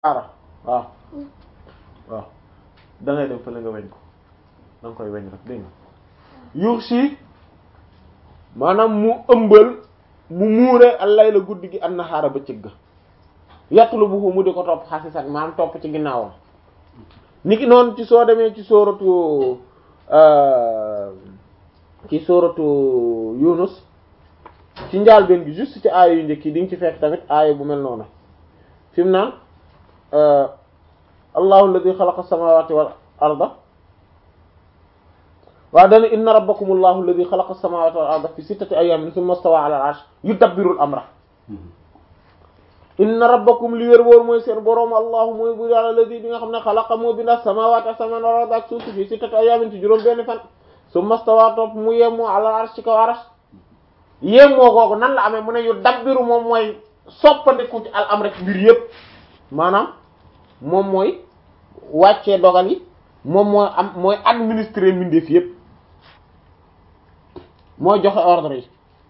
ara waaw waaw da ngay dem fële nga weñ ko da nga koy weñ rek dégg nga yuux si maanaam mu ëmbal mu muure allay la guddi gi an naxaara bëccëg ga yàttulu bu mu di ko topp xasisat maanaam topp ci ginnaawam niki noonu ci soo demee ci sóoratu ci sóoratu Yunus ci njaalbeen gi juste ci aaya yu njëkk yi di nga ci fekk tamit aaya bu mel noonu fi mu naan allahu alladi xalaqa samawati wal arda waaw dana inna rabbakum allahu alladi xalaqa samawati wal arda fi sittati ayamin thumma stawa ala al arsh yudabbiru al amra inna rabbakum li wér wóor mooy seen boroom allahu mooy bu yàlla alladi bi nga xam ne xalaqa moo binda samawati asamaan wal arda ak suuf si fi sittati ayamin ci juróom benn fan thumma stawa topp mu yemmoo ala al arsh ci kaw arsh yemmoo googu nan la amee mu ne yudabbiru moom mooy soppandiku ci al amra mbir yépp maanaam moom mooy wàccee dogal yi moom mooy am mooy administrer mbindeef yépp mooy joxe ordre yi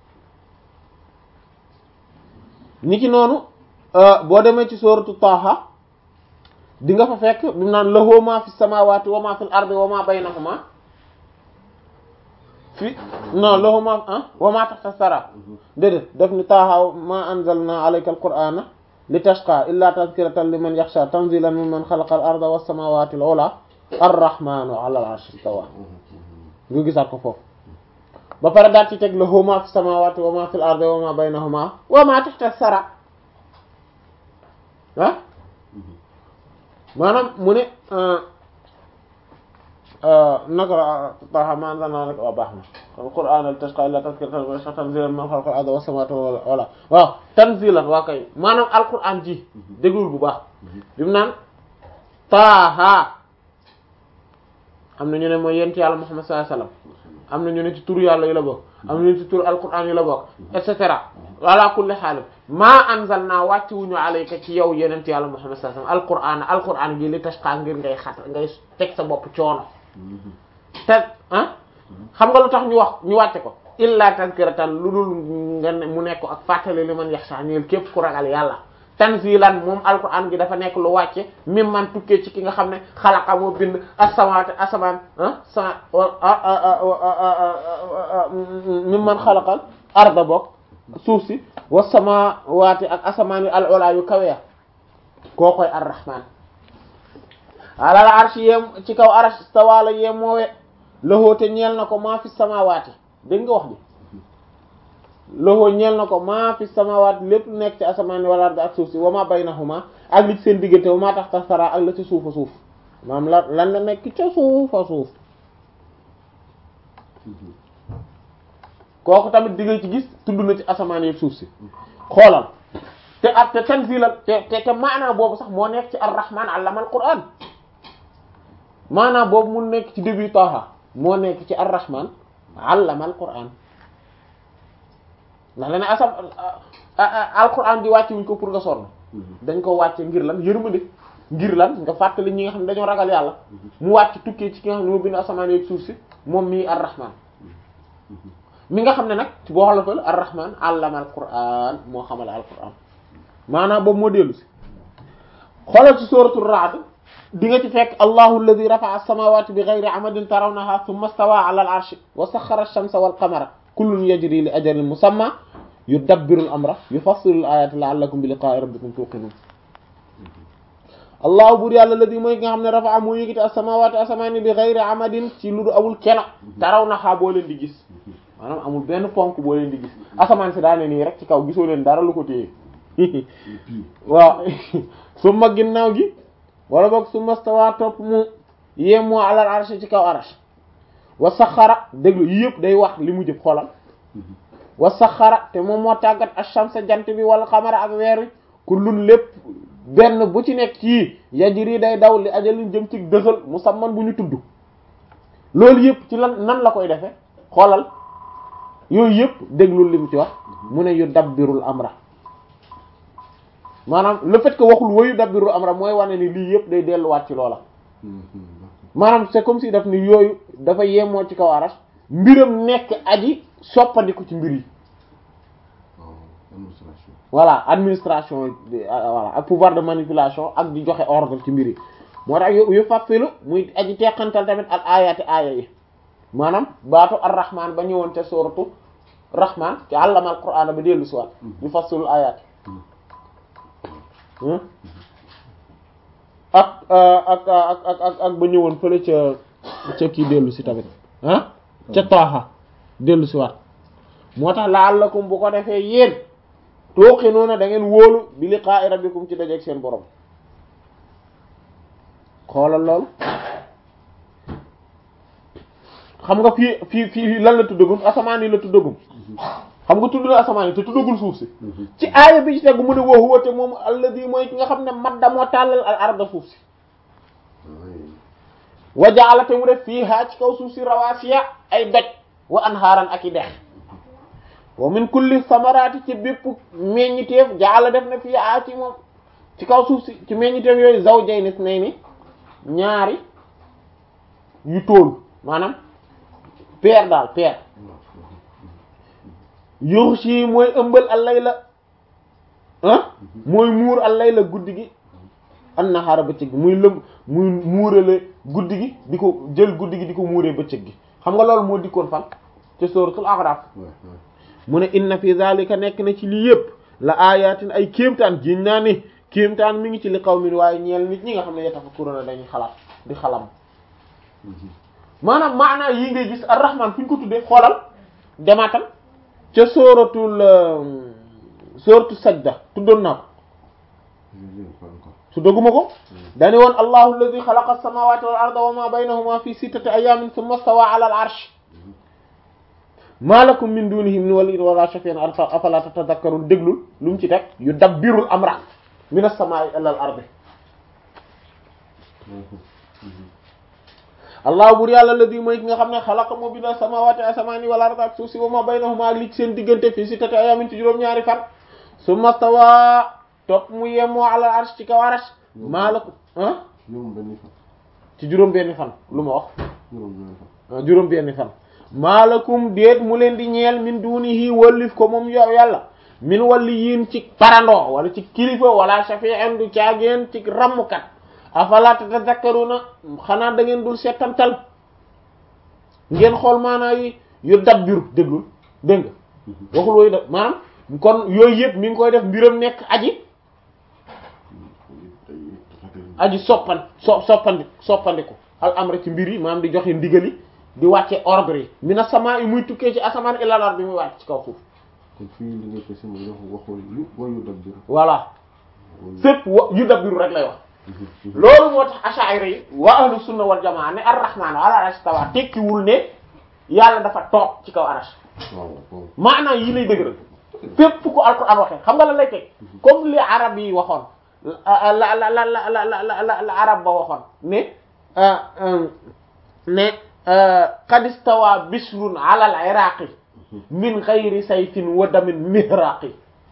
niki noonu boo demee ci sooratu Taaha di nga fa fekk bi mu naan lahu ma fi samawati wa ma fil ardi wa ma baynahuma fi non lahu ma ah wa ma tahta sara déedéet daf ni Taaha ma anzalna alayka alqur'ana li tashqa illa tadhkiratan liman yakhsha tanzilan mimman khalaqa al arda was samawati al ula ar-rahmanu ala al arshi istawa nga gisaat ko foofu ba pare daal ci teg lahu ma fi samawati wa ma fil ardi wa ma baynahuma wa ma tahta sara ah maanaam mu ne naka Taaha ma anzalna alayka waa baax na al-qur'ana li tashqa illa tadhkiratan liman yakhsha tanzilan mimman khalaqa al arda was samawati al ula waaw tanzilan waa kay maanaam alquran ji déglul bu baax bi mu naan Taaha am na ñu ne mooy yent yàlla Muhammad sallallahu alayhi wasallam am na ñu ne ci turu yàlla yi la bokk am na ñu ne ci turu alquran yi la bokk et cetera ala kulli haal maa anzalna wàcc wuñu alayka ci yow yenent yàlla Muhammad sallallahu alayhi wasallam alquran alquran gi li tashqa ngir ngay xat ngay teg sa bopp coono te ah xam nga lu tax ñu wax ñu wàcce ko illa tazkiratan lu dul nga mu nekk ak fàttali li man yaxsha ñeel képp ku ragal yàlla tanzilan moom alquran gi dafa nekk lu wàcce mim man tukkee ci ki nga xam ne xalaqa moo bind as-samawati asamaan ah sa mim man xalaqal arda bokk suuf si wa samawati ak asamaan yi al ula yu kaweya koo koy ar-rahman alal arsh yem ci kaw arsh stawala yem moowe loxoo te ñeel na ko maa fi samawati dégg nga wax bi loxoo ñeel na ko maa fi samawati lépp nekk ci asamaan wal ardi ak suuf si wa ma baynahuma ak li ci seen diggante wa ma taxta sara ak la ci suufa suuf maam la lan la nekk ca suufa suuf kooku tamit di nga ci gis tudd na ci asamaan yi suuf si xoolal te ak te tanzilal te te te maanaa boobu sax moo nekk ci ar-rahman allama al-qur'an maanaa boobu mu nekk ci début Taaha moo nekk ci ar-rahman allama al-qur'an ndax la ne asam al-qur'an di wàcce wuñ ko pour nga sonn dañ ko wàcce ngir lan yërmande ngir lan nga fàttali ñi nga xam ne dañoo ragal yàlla mu wàcc tukkee ci ki nga xam ne moo bind asamaan yeeg suuf si moom mii ar-rahman mi nga xam ne nag ci boo xolofal ar-rahman allama al-qur'an moo xamale al-qur'an maanaam boobu moo dellu si xoolal ci suratul ra'd di nga ci fekk allahu alladhi rafa'a as-samawati bighayri amadin tarawnaha thumma stawa 'ala al-'arshi wa sakhkhara ash-shamsa wal-qamara kullun yajri li ajalin musamma yudabbiru al-amra yufassilu al-ayati la'allakum bi liqa'i rabbikum tuqinun allahu bur yàlla alladhi mooy nga xam ne rafa'a moo yëgiti as-samawati asamaani bighayri amadin ci lu du amul kena tarawnaha boo leen di gis maanaam amul benn ponk boo leen di gis asamaan si daa ne nii rek ci kaw gisoo leen dara lu ko téye waaw summa ginnaaw gi wala boog summa stawa topp mu yemoo alal arsh ci kaw arsh wa saxara déglu yi yëpp day wax li mu jëf xoolal wa saxara te moom moo tàggat ash-shamsa jant bi wala xamara ak weer wi kullun lépp benn bu ci nekk ci yajri day daw li ajalin jëm ci dëxal musamman bu ñu tudd loolu yëpp ci lan nan la koy defe xoolal yooyu yëpp déglul li mu ci wax mu ne yu dabbirul amra maanaam le fait que waxul wayu dabbirul amra mooy wane ni lii yëpp day delluwaat ci loola maanaam c'est comme si daf ni yooyu dafa yemoo ci kaw arash mbiram nekk aji soppandiku ci mbir yi voilà administration voilà ak pouvoir de manipulation ak di joxe ordre ci mbir yi moo tax yu yu fàppilu muy aji teqantal tamit al ayati aaya yi maanaam baatu ar-rahman ba ñëwoon te suratu rahman ci allama al qur'ana ba dellu siwaat yu fassilul ayat ak ak ak ak ak ak ba ñëwoon fële ca ca kii dellu si tamit ah ca taaxa dellu si waat moo tax la'allakum bu ko defee yéen tuuqinuuna da ngeen wóolu bi liqaa'i rabbikum ci dajeeg seen borom xoolal loolu xam nga fii fii fii lan la tuddagum asamaan yi la tuddagum xam nga tudd na asamaan yi te tuddagul suuf si ci aaya bi ci tegu mu ne wa huwa te moom alladi mooy ki nga xam ne madda moo tàllal al arda suuf si wa ja'ala te mu def fiihaa ci kaw suuf si rawaasiya ay doj wa anhaaran ak i dex wa min kulli samaraati ci bépp meññiteef ja'ala def na fiihaa ci moom ci kaw suuf si ci meññiteef yooyu zawjayni isnayni ñaari yu tóol maanaam peer daal peer yughshi mooy ëmbal al-layla ah mooy muur al-layla guddi gi an-nahaara bëccëg gi muy lëm muy muurale guddi gi di ko jël guddi gi di ko muuree bëccëg gi xam nga loolu moo dikkoon fan ci suratul A'raf mu ne inna fi zalika nekk na ci lii yëpp la ayatin ay kéemtaan jiñ naa ni kéemtaan mi ngi ci li qawmin waaye ñeel nit ñi nga xam ne yatafakkuruna dañuy xalaat di xalam maanaam maanaa yi ngay gis ar-Rahman fu ñu ko tuddee xoolal demaatal ca sóoratul sóoratu sajda tuddoon naa ko su doguma ko dani woon allahu alladi xalaqa as-samawati wal arda wa ma baynahuma fi sittati ayamin thumma stawa ala al-arsh ma lakum min dunihi min waliyyin wala shafi'in afala tatadhakkarun déglul lu mu ci teg yudabbirul amra min as-samai ila al-ardi allah bur yàlla alladi mooy ki nga xam ne xalaqa moo binda samawati asamaani wal arda ak suuf si wa ma baynahuma ak li ci seen diggante fii sittati ayamin ci juróom-ñaari fan summa stawa topp mu yemoo ala arsh ci kaw arsh maa la ko ah ci juróom benni fan lu ma wax juróom benni fan maalakum déet mu leen di ñeel min dunihi wallif ko moom yow yàlla min walli yiin ci parandoo wala ci kilifa wala shafi'an du caageen ci rammukat afala tatazakkaruna xanaa da ngeen dul settantal ngeen xool maanaa yi yu dabbiru déglul dégg nga waxul wooyu da maanaam kon yooyu yëpp mi ngi koy def mbiram nekk aji aji soppan so soppandi soppandiku al amra ci mbir yi maanaam di joxe ndigali di wàcce ordre yi mina sama yi muy tukkee ci asamaan ilal ard bi muy wàcc ci kaw suuf kon fii li nga pesi mooy wax waxul yu wa yu dabbiru voilà fépp wa yu dabbiru rek lay wax loolu moo tax ash'ari yi wa ahlu sunna wal jamaa ne ar-rahmaan ala arsh tawa tekkiwul ne yàlla dafa toog ci kaw arash waaw waaw maanaam yi lay dëgëral fépp ku alquran waxee xam nga la lay teg comme li arab yi waxoon la la la la la la la la arab ba waxoon ne ne qad istawa bishrun ala al-iraqi min ghayri sayfin wa damin mihraqi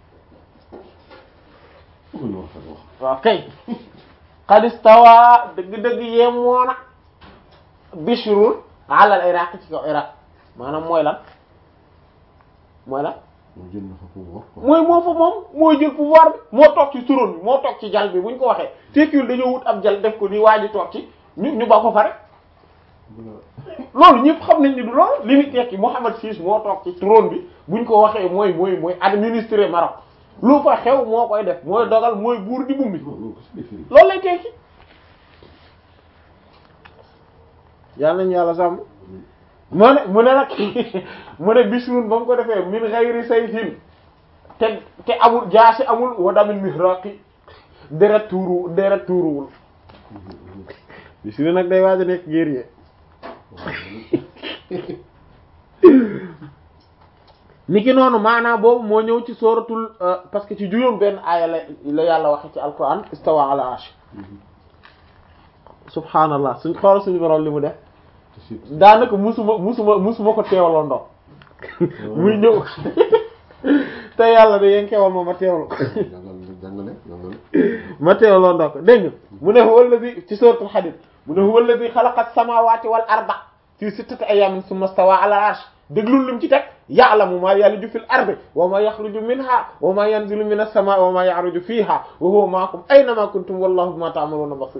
bëgg wax wax waaw kay qad istawa dëgg-dëgg yemoona bishrun ala al-iraqi ci kaw iraq maanaam mooy lan mooy lan moo jël na fa pour wax quoi mooy moo fa moom mooy jël pouvoir bi moo toog ci trône bi moo toog ci jal bi bu ñu ko waxee tekkiwul dañoo wut ab jal def ko nii waa ji toog ci ñu ñu ba ko fa rek loolu ñëpp xam nañ ni du loolu li muy tekki Mohammed VI moo toog ci trône bi buñ ko waxee mooy mooy mooy administrer Maroc lu fa xew moo koy def mooy dogal mooy buur di bumbi loolu ko si firi loolu lay tekki yàlla nañu yàlla sàmm mu ne mu ne nag mu ne bisrun ba mu ko defee min ghayri sayfin te te amul jaasi amul wa damin mihraqi deret tuuru deret tuuruwul bisrun nag day waaj a nekk guerrier niki noonu maanaam boobu moo ñëw ci sooratul parce que ci juróom benn aaya la la yàlla waxe ci alquran istawa ala arsh subhanallah suñ xool suñu borom li mu def te si daanaka musuma musuma musuma ko teewaloo ndox muy ñëw te yàlla da yéen kewal ma ma teewlu jàngal jàngale jàngale ma teewloo ndox dégg nga mu ne huwa alladhi ci suratul hadid mu ne huwa alladhi khalaqa as-samawati wal arda fi sittati ayamin thumma stawa ala al-arsh déglul lim ci teg ya'lamu ma yaliju fil ardi wa ma yakhruju minha wa ma yanzilu minas samaa'i wa ma ya'ruju fiha wa huwa ma'akum aynama kuntum wallahu bima ta'maluna basir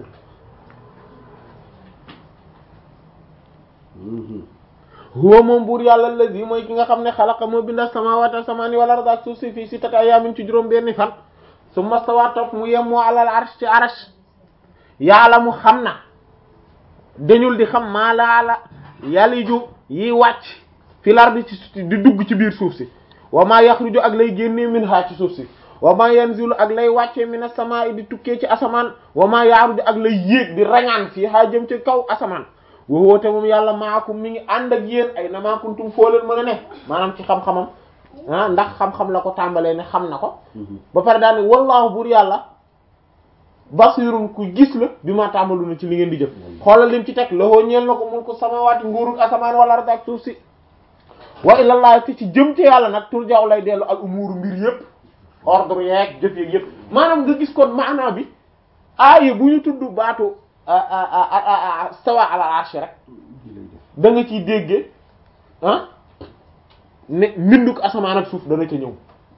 huwa moom buur yàlla allazi mooy ki nga xam ne xalaqa moo binda samawati asamaani wal arda ak suuf si fii sittati ayaamin ci juróom benni fan summa stawa topp mu yem moo alal arsh ci arash yàlla mu xam na dañul di xam maa laala yaliju yi wàcc fil ardi ci di dugg ci biir suuf si wa maa yaxruju ak lay génnee minha ci suuf si wa maa yanzilu ak lay wàccee mina samaa'i di tukkee ci asamaan wa maa yaaruju ak lay yéeg di rañaan fii haa jëm ci kaw asamaan wowoote moom yàlla maakum mi ngi ànd ak yéen ay na maa kuntum foo leen mën a ne maanaam ci xam-xamam ah ndax xam-xam la ko tàmbalee ne xam na ko ba pare daal ni wallaahu buur yàlla basirun ku gis la bi ma tàmbalu na ci li ngeen di jëf xoolal lim ci teg loxoo ñeel na ko mun ko samawaati nguurug asamaan wala arda ak suuf si wa ilallahi te ci jëm ci yàlla nag turjaaw lay dellu al umuuru mbir yëpp ordre yeeg jëf yeeg yëpp maanaam nga gis kon maanaa bi aaye bu ñu tudd baatu stawa ala arsh rek da nga ciy déggee ah ne mbinduk asamaan ak suuf dana ca ñëw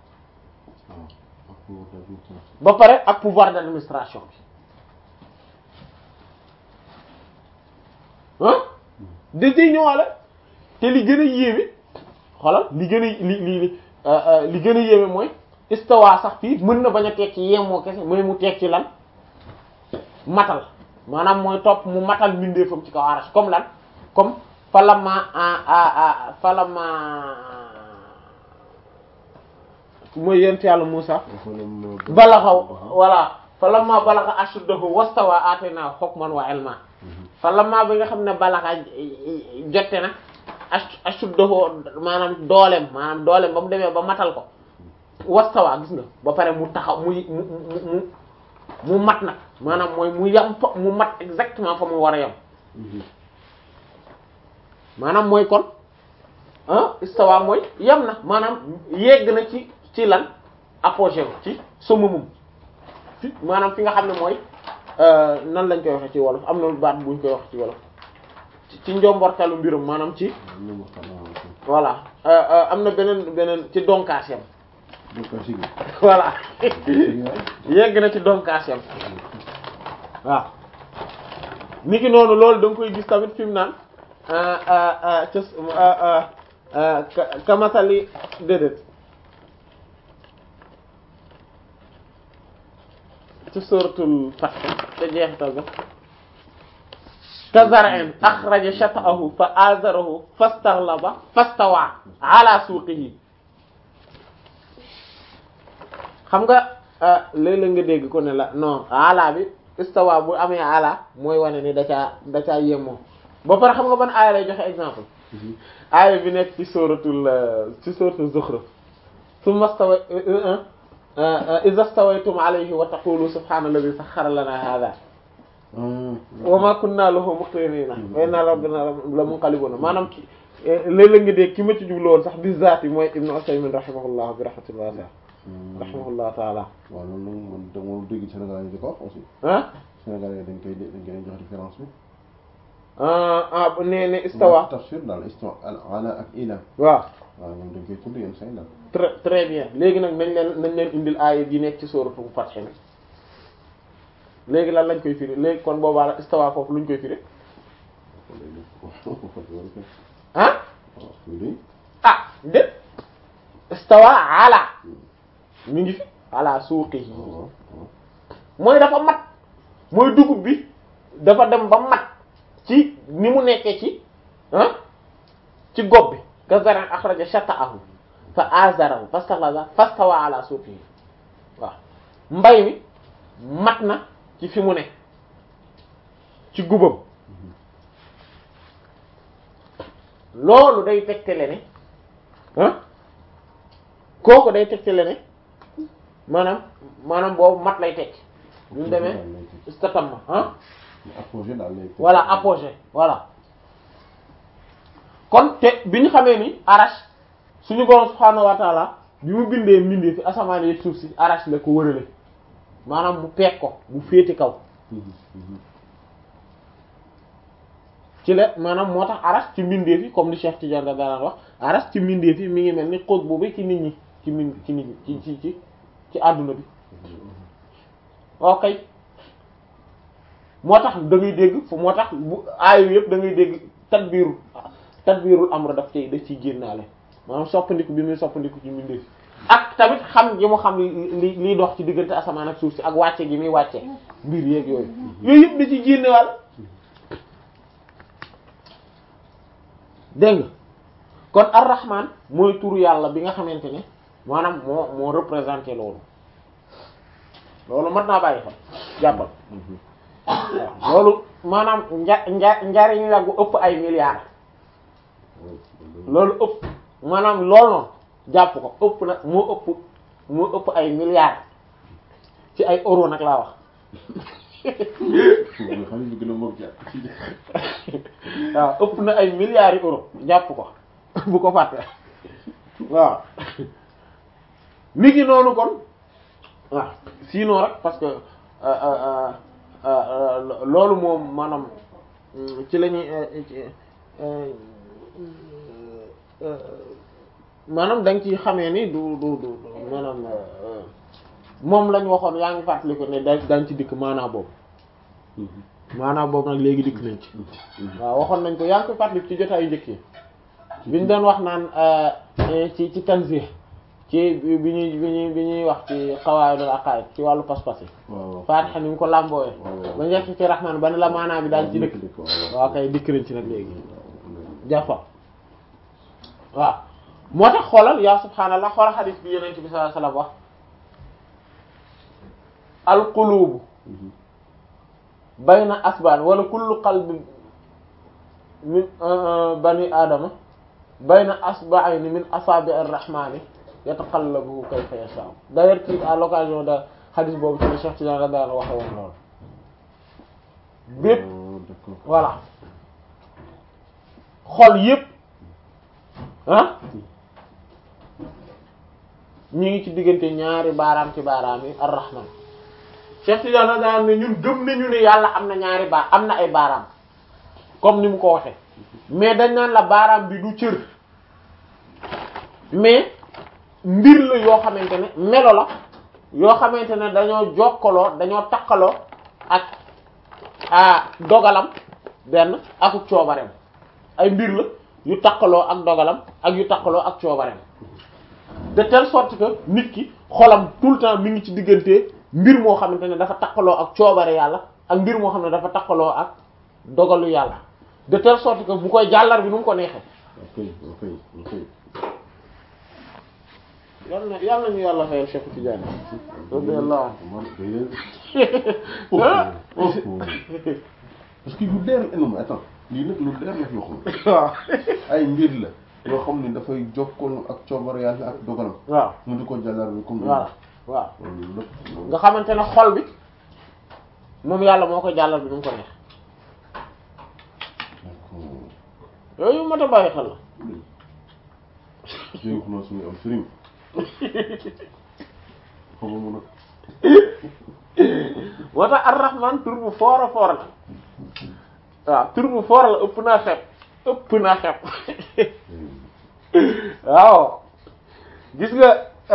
ba pare ak pouvoir d'administration bi ah da ciy ñëwaale te li gën a yéeme xoolal li gën a li li li gën a yéeme mooy istawa sax fii mën na bañ a tekki yemoo kese mooy mu tekki lan matal maanaam mooy topp mu matal mbindeefam ci kaw arash comme lan comme falama falama mooy yent yàlla Musa balaxa voilà falama balaxa ashuddahu wastawa atayna hukman wa ilma falama bi nga xam ne balaxa jotte na ashuddahu maanaam dooleem maanaam dooleem ba mu demee ba matal ko wastawa gis nga ba pare mu taxaw muy mu mu mu mat nag maanaam mooy mu yam fa mu mat exactement fa mu war a yam maanaam mooy kon ah istawa mooy yam na maanaam yegg na ci ci lan apogée ci summumum fi maanaam fi nga xam ne mooy nan lañ koy waxe ci wolof am na baat buñ koy wax ci wolof ci njombortalu mbirum maanaam ci voilà am na beneen beneen ci donkaas yam voilà yegg na ci donkaas yam waaw ni ki noonu loolu da nga koy gis tamit fi mu naan ca kamasali déedéet ci suratul Fath te jeexital ga ka zar'in akhraja shat'ahu fa azarahu fastaghlaba fastawa ala suqihi xam nga léeg-léeg nga dégg ko ne la non ala bi istawa bu amee ala mooy wane ni da caa da caa yemoo ba pare xam nga ban aaya lay joxe exemple aaya bi nekk ci suratul ci suratul Zukhruf summa stawa iza stawaytum alayhi wa taqulu subhana alladhi sakhkhara lana hadha wa ma kunna lahu muqrinina wa inna rabbana la munqalibuna maanaam ki léeg-léeg nga dégg ki ma ci jublu woon sax bi zaati mooy Ibn Usaymin rahimahullah bi rahmatil wasi'a rahimahullah taala waaw loolu nag man da moom dégg Sénégal yi di ko wax aussi ah Sénégal yi dañ koy dañ koy jox différence bi ah nee ne istawa tafsir daal istawa ala ak ila waaw waaw ñoom dañ koy tudd yenn say daal très très bien léegi nag nañ leen nañ leen indil aaya ji nekk ci sooratu Fath mi léegi lan lañ koy firi léegi kon boobaa la istawa foofu luñ koy firi ah ah dé istawa ala mi ngi fi ala suuqihi mooy dafa mat mooy dugub bi dafa dem ba mat ci ni mu nekkee ci ah ci gob bi ka zaran akhraja shata'ahu fa azarahu fastaghlaza fastawa ala suuqihi waaw mbay mi mat na ci fi mu ne ci gubam loolu day tegtale ne ah kooku day tegtale ne maanaam maanaam boobu mat lay tekki ñu mu demee istatamma ah apogée daal lay voilà apogée voilà kon te bi ñu xamee ni arash suñu borom subhaanahu wa taala bi mu bindee mbindee fi asamaan yi suuf si arash la ko wërale maanaam mu peeg ko mu féete kaw ci la maanaam moo tax aras ci mbindeef yi comme li Cheikh Tidiane da daan wax aras ci mbindeef yi mi ngi mel ni xóot boobu ci nit ñi ci min ci nit ñi ci ci ci ci àdduna bi ok moo tax da ngay dégg fu moo tax bu aayu yëpp da ngay dégg tadbiirul tadbiirul amr daf cay daf ciy génnaale maanaam soppandiku bi muy soppandiku ci mbindeef ak tamit xam gi mu xam li liy dox ci diggante asamaan ak suuf si ak wàcce gi muy wàcce mbir yeeg yooyu yooyu yëpp da ci génnewaal dégg nga kon ar-rahman mooy turu yàlla bi nga xamante ne maanaam moo moo représenté loolu loolu mat naa bàyyi fa jàppal waaw loolu maanaam nja nja njariñ la gu ëpp ay milliards loolu ëpp maanaam loolu noonu jàpp ko ëpp na moo ëpp moo ëpp ay milliards ci ay euro nag laa wax xaalis bi gën a mag waaw ëpp na ay milliards yi euro jàpp ko bu ko fàtte waaw mi ngi noonu kon waaw sinon rek parce que loolu moom maanaam ci la ñuy maanaam da nga ci xamee ni du du du maanaam moom lañ waxoon yaa ngi fàttali ko ne da dañ ci dikk maanaa boobu maanaa boobu nag léegi dikk nañ ci waaw waxoon nañ ko yaa ngi koy fàttali ci jotaayu njëkk yi biñ doon wax naan ci ci tanzih ci bi ñuy bi ñuy bi ñuy wax ci qawaidul aqaid ci wàllu pas-pas yi Fatiha ni mu ko làmboowe ba njëkk ci rahman ba ne la maanaa bi daal ci dëkk waaw kay dikk nañ ci nag léegi jàppa waaw moo tax xoolal yaa subhaanallah xoolal xadiis bi yonent bi sallallahu alayhi wasallam wax al qulubu bayna asbaan wala kullu qalbin min bani aadama bayna asba'ayni min asaabi ar-rahmani yataqallabu kayfa yasha'u d'ailleurs ci à l'occasion de xadiis boobu ci la Cheikh Tidiane la daan waxe woon loolu bépp voilà xol yépp ah ñu ngi ci diggante ñaari baaraam ci baaraam yi ar-rahman Cheikh Tidiane la daan ne ñun gëm nañu ne yàlla am na ñaari baar am na ay baaraam comme ni mu ko waxe mais dañ naan la baaraam bi du cër mais mbir la yoo xamante ne melo la yoo xamante ne dañoo jokkaloo dañoo takkaloo ak a dogalam benn ak coobareem ay mbir la yu takkaloo ak dogalam ak yu takkaloo ak coobareem de telle sorte que nit ki xolam tout le temps mi ngi ci diggante mbir moo xamante ne dafa takkaloo ak coobare yàlla ak mbir moo xam ne dafa takkaloo ak dogalu yàlla de telle sorte que bu koy jàllar bi nu mu ko neexee ok ok ok yal na yal nañu yàlla fayal Cheikh Tidiane radiyallahu parce que lu leer la non attends lii nag lu leer la fi waxoon waaw ay mbir la yoo xam ni dafay jokkoon ak coobare yàlla ak dogalam waaw mu di ko jàllar bi comme voilà waaw loolu lépp nga xamante ne xol bi moom yàlla moo koy jàllar bi nu mu ko neex yooyu mat a bàyyi xel la jéem xanaa suñu am sëriñ xam nga mun moo tax ar-rahman tur bu foor a foor la waaw tur bu foor la ëpp naa xeeb ëpp naa xeeb waaw gis nga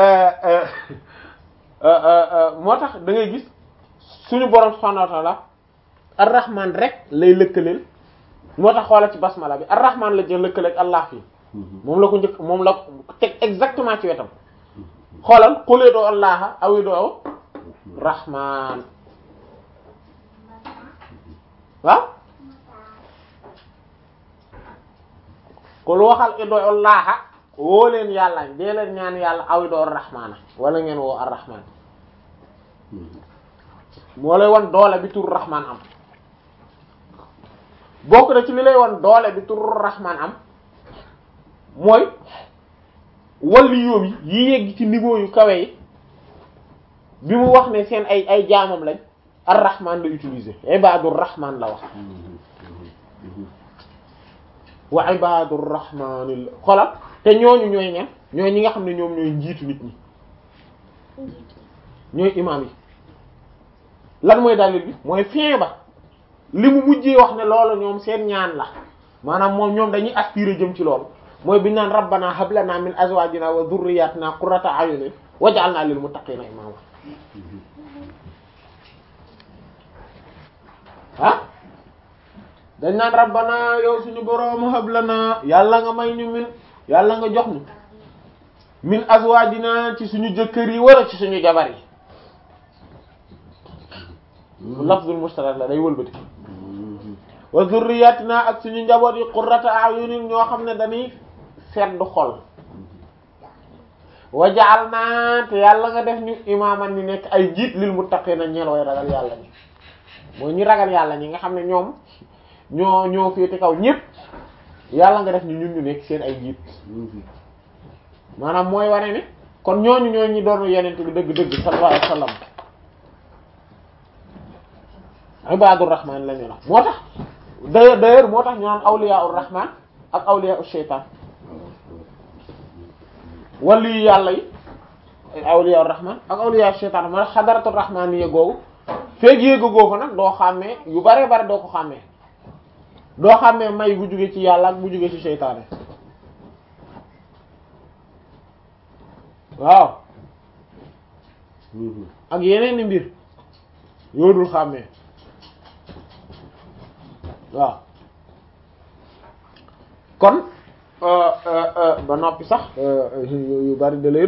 moo tax da ngay gis suñu borom subhanahu wa ta'ala ar-rahman rek lay lëkkaleel moo tax xoola ci basmala bi ar-rahman la jël lëkkaleeg allah fii moom la ko njëkk moom la teg exactement ci wetam xoolal xulee doo allaha awi doo rahman waaw kul waxal i doo allaha woo leen yàlla dee leen ñaan yàlla awi doo rahmana wala ngeen woo ar-rahman moo lay wan doole bi tur rahman am bokk na ci li lay wan doole bi tur rahman am mooy walli yoom yi yi yegg ci niveau yu kawe yi bi mu wax ne seen ay ay jaamam lañ ar-rahman la utiliser ibadur rahman la wax wa ibadur rahman xolal te ñooñu ñooy ñan ñooy ñi nga xam ne ñoom ñooy njiitu nit ñi ñooy imam yi lan mooy dalil bi mooy fin ba li mu mujjee wax ne loolu ñoom seen ñaan la maanaam moom ñoom dañuy aspirer jëm ci loolu mooy bi ñu naan rabbana hab lana min azwajina wa dhurriyyatina qurrata a'yunin waj'alna lil muttaqina imama ah dañ naan rabbana yow suñu boroom hab lana yàlla nga may ñu min yàlla nga jox ñu min azwajina ci suñu jëkkër yi wala ci suñu jabar yi lafzul mushtarak la day wëlbati wa zurriyatina ak suñu njaboot yi qurrata a'yunin ñoo xam ne dañuy sedd xol wa ja'alna te yàlla nga def ñu imaaman ni nekk ay jiit lil muttaqina ñeel way ragal yàlla ñi mooy ñi ragal yàlla ñi nga xam ne ñoom ñoo ñoo féete kaw ñépp yàlla nga def ñu ñun ñu nekk seen ay jiit maanaam mooy wane ne kon ñooñu ñoo ñi doon yenent bi dëgg-dëgg sallallahu alayhi wasallam ibadur rahman la ñu wax moo tax d'ailleurs d'ailleurs moo tax ñu naan awliyaur rahman ak awliyaur shaytan wali yàlla yi awliyaur rahman ak awliyaur shaytan moo tax xadaratul rahman yi googu feeg yéega googu nag doo xàmmee yu bare bare doo ko xàmmee doo xàmmee may bu jóge ci yàlla ak bu jóge ci shaytaane waaw ak yeneen i mbir yoo dul xàmmee waaw kon ba noppi sax yu bari da lay